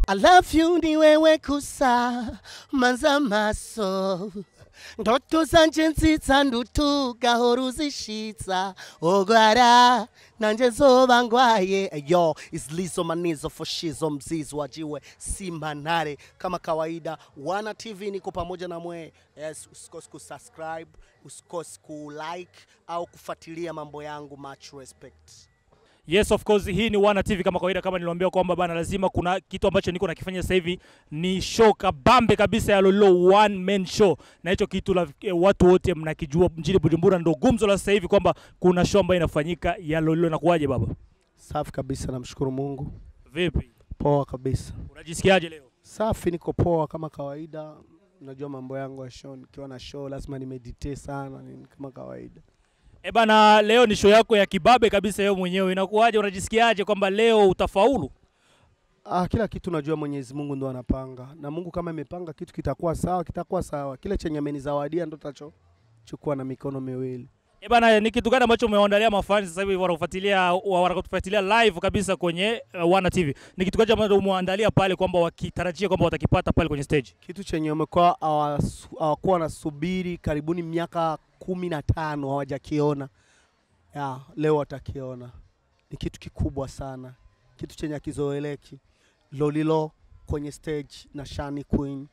I love you ni wewe kusa manza maso ndoto zanje nzitsa ndutugahora uzishitsa ogwara nanje zoba ngwaye yo is lizo manizo for shizo mzizi wajiwe simba nare kama kawaida wana tv niko pamoja na mwe yes usikose kusubscribe usikose kulike au kufuatilia mambo yangu much respect Yes of course, hii ni Wana TV kama kawaida, kama niliwaambia kwamba bana, lazima kuna kitu ambacho niko nakifanya sasa hivi ni show kabambe kabisa ya Lolo one man show, na hicho kitu la, eh, watu wote mnakijua mjini Bujumbura, ndo gumzo la sasa hivi kwamba kuna show ambayo inafanyika ya Lolo. Inakuwaje baba? safi kabisa namshukuru mungu Vipi, poa kabisa unajisikiaje leo? safi niko poa kama kawaida unajua mambo yangu ya show nikiwa na show lazima nimeditate sana ni kama kawaida E bana, leo ni show yako ya kibabe kabisa wewe mwenyewe, inakuwaje? Unajisikiaje kwamba leo utafaulu? Ah, kila kitu najua Mwenyezi Mungu ndo anapanga, na Mungu kama amepanga kitu kitakuwa sawa, kitakuwa sawa. Kile chenye amenizawadia ndo tachochukua na mikono miwili. E bana, ni kitu gani ambacho umewaandalia mafans sasa hivi wanakufuatilia wa- wanakufuatilia live kabisa kwenye uh, Wana TV? Ni kitu gani ambacho umewaandalia pale kwamba wakitarajia kwamba watakipata pale kwenye stage? Kitu chenye wamekuwa hawasu- hawakuwa wanasubiri karibuni miaka kumi na tano hawajakiona, ya leo watakiona. Ni kitu kikubwa sana, kitu chenye akizoeleki. Lolilo kwenye stage na Shani Queen,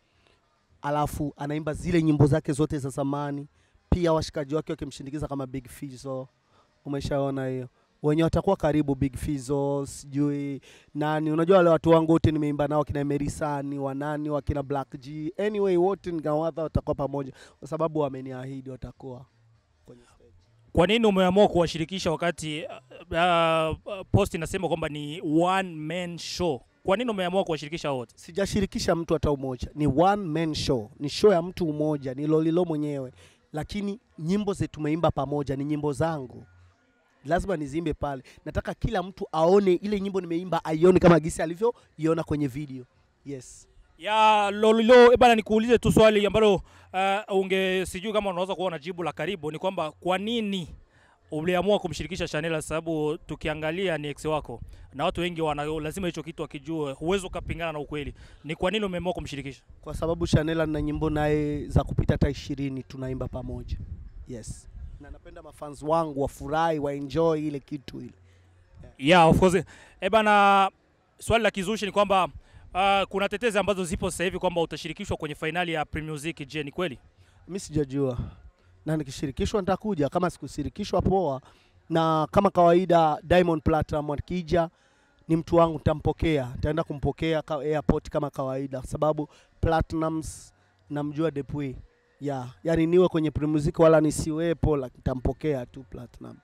alafu anaimba zile nyimbo zake zote za zamani, pia washikaji wake wakimshindikiza kama Big Fizzo. Umeshaona hiyo, wenye watakuwa karibu Big Fizzo, sijui nani, unajua wale watu wangu wote nimeimba nao, kina Merisani wanani wakina Black G, anyway wote nikawadha watakuwa pamoja, kwa sababu wameniahidi watakuwa kwenye stage. Kwa nini umeamua kuwashirikisha wakati uh, uh, post inasema kwamba ni one man show? Kwa nini umeamua kuwashirikisha wote? Sijashirikisha mtu hata umoja, ni one man show, ni show ya mtu mmoja, ni Lolilo mwenyewe, lakini nyimbo zetu tumeimba pamoja, ni nyimbo zangu lazima nizimbe pale. Nataka kila mtu aone ile nyimbo nimeimba, aione kama gisi alivyoiona kwenye video. Yes. ya Lolilo. E bana, nikuulize tu swali ambalo uh, unge sijui kama unaweza kuwa na jibu la karibu, ni kwamba kwa nini uliamua kumshirikisha Shanela? Sababu tukiangalia ni ex wako na watu wengi wana lazima hicho kitu akijue, huwezi ukapingana na ukweli. Ni kwa nini umeamua kumshirikisha? Kwa sababu Shanela na nyimbo naye za kupita hata ishirini tunaimba pamoja. Yes. Na napenda mafans wangu wafurahi, waenjoy ile kitu ile. Yeah, of course. E bana, swali la kizushi ni kwamba uh, kuna tetezi ambazo zipo sasa hivi kwamba utashirikishwa kwenye fainali ya Premier Music. Je, ni kweli? mi sijajua na nikishirikishwa nitakuja kama sikushirikishwa poa na kama kawaida diamond platinum akija ni mtu wangu nitampokea nitaenda kumpokea ka airport kama kawaida kwa sababu platinums namjua depuis ya yani niwe kwenye primuziki wala nisiwepo lakini nitampokea tu platinum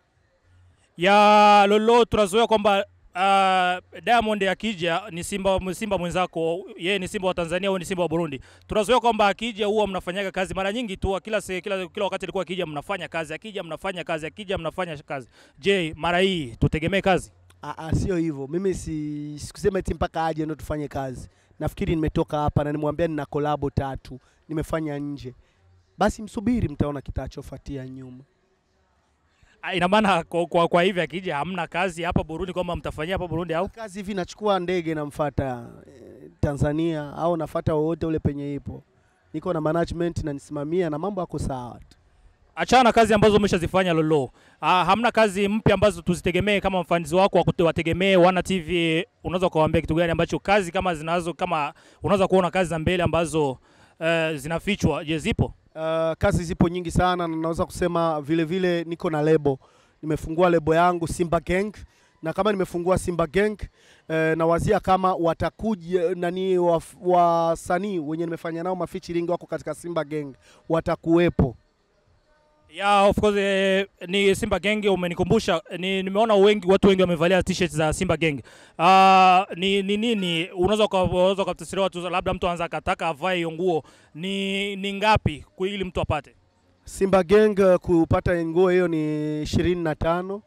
ya Lolo tunazoea kwamba uh, Diamond akija ni Simba, Simba mwenzako, yeye ni Simba wa Tanzania au ni Simba wa Burundi. Tunazoea kwamba akija huwa mnafanyaga kazi mara nyingi tu, kila, se, kila, kila wakati alikuwa akija mnafanya kazi, akija mnafanya kazi, akija mnafanya kazi. Je, mara hii tutegemee kazi? Ah, ah, sio hivyo mimi si sikusema eti mpaka aje ndo tufanye kazi nafikiri nimetoka hapa na nimwambia nina kolabo tatu nimefanya nje basi msubiri mtaona kitachofuatia nyuma Ah, Ina maana kwa, kwa, kwa hivi akija hamna kazi hapa Burundi kwamba mtafanyia hapa Burundi au? kazi hivi nachukua ndege namfata eh, Tanzania au nafata wowote ule penye ipo. Niko na management na nisimamia na mambo yako sawa tu. Achana na kazi ambazo umeshazifanya Lolo. Ah, hamna kazi mpya ambazo tuzitegemee kama mfanizi wako wa kute- wategemee Wana TV. Unaweza kuwaambia kitu gani ambacho kazi kama zinazo kama unaweza kuona kazi za mbele ambazo uh, zinafichwa, je, zipo? Uh, kazi zipo nyingi sana na naweza kusema vile vile niko na lebo. Nimefungua lebo yangu Simba Gang na kama nimefungua Simba Gang eh, nawazia kama watakuja nani waf- wasanii wenye nimefanya nao mafeaturing wako katika Simba Gang watakuwepo. Yeah, of course eh, ni Simba Gang umenikumbusha. Ni, nimeona wengi watu wengi wamevalia t-shirt za Simba Gang. Ah, ni ni nini unaweza uka- unaweza ukatafsiria watu labda mtu anza akataka avae hiyo nguo ni ni ngapi kwa ili mtu apate? Simba Gang uh, kupata nguo hiyo ni ishirini na tano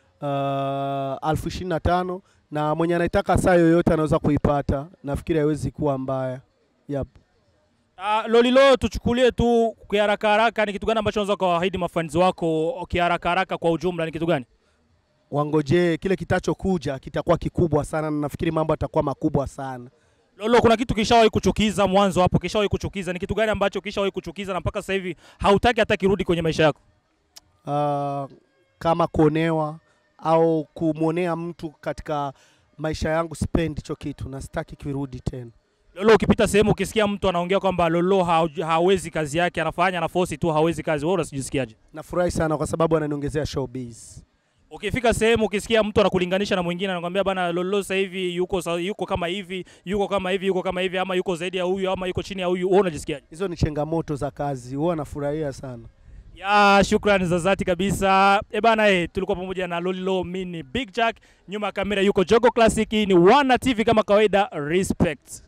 uh, alfu ishirini na tano na mwenye anaitaka saa yoyote anaweza kuipata. Nafikiri haiwezi kuwa mbaya. Yep. Uh, Lolilo, tuchukulie tu kiharaka haraka, ni kitu gani ambacho unaweza kuwaahidi mafanzi wako kiharaka haraka kwa ujumla, ni kitu gani? Wangojee kile kitachokuja, kitakuwa kikubwa sana na nafikiri mambo yatakuwa makubwa sana. Lolo, kuna kitu kishawahi kuchukiza mwanzo hapo, kishawahi kuchukiza? Ni kitu gani ambacho kishawahi kuchukiza na mpaka sasa hivi hautaki hata kirudi kwenye maisha yako? uh, kama kuonewa au kumwonea mtu katika maisha yangu, sipendi hicho kitu na sitaki kirudi tena. Lolo, ukipita sehemu ukisikia mtu anaongea kwamba Lolo ha, hawezi kazi yake, anafanya na force tu hawezi kazi, wewe unasijisikiaje? Nafurahi sana kwa sababu ananiongezea showbiz. Ukifika sehemu ukisikia mtu anakulinganisha na mwingine anakuambia bana, Lolo sasa hivi yuko sa- yuko kama hivi, yuko kama hivi, yuko kama hivi, ama yuko zaidi ya huyu, ama yuko chini ya huyu, wewe unajisikiaje? Hizo ni changamoto za kazi, huwa nafurahia sana. Ya, shukrani za dhati kabisa. E bana, eh, tulikuwa pamoja na Lolilo, mimi ni Big Jack, nyuma ya kamera yuko Jogo Classic, hii ni Wana TV kama kawaida, respect.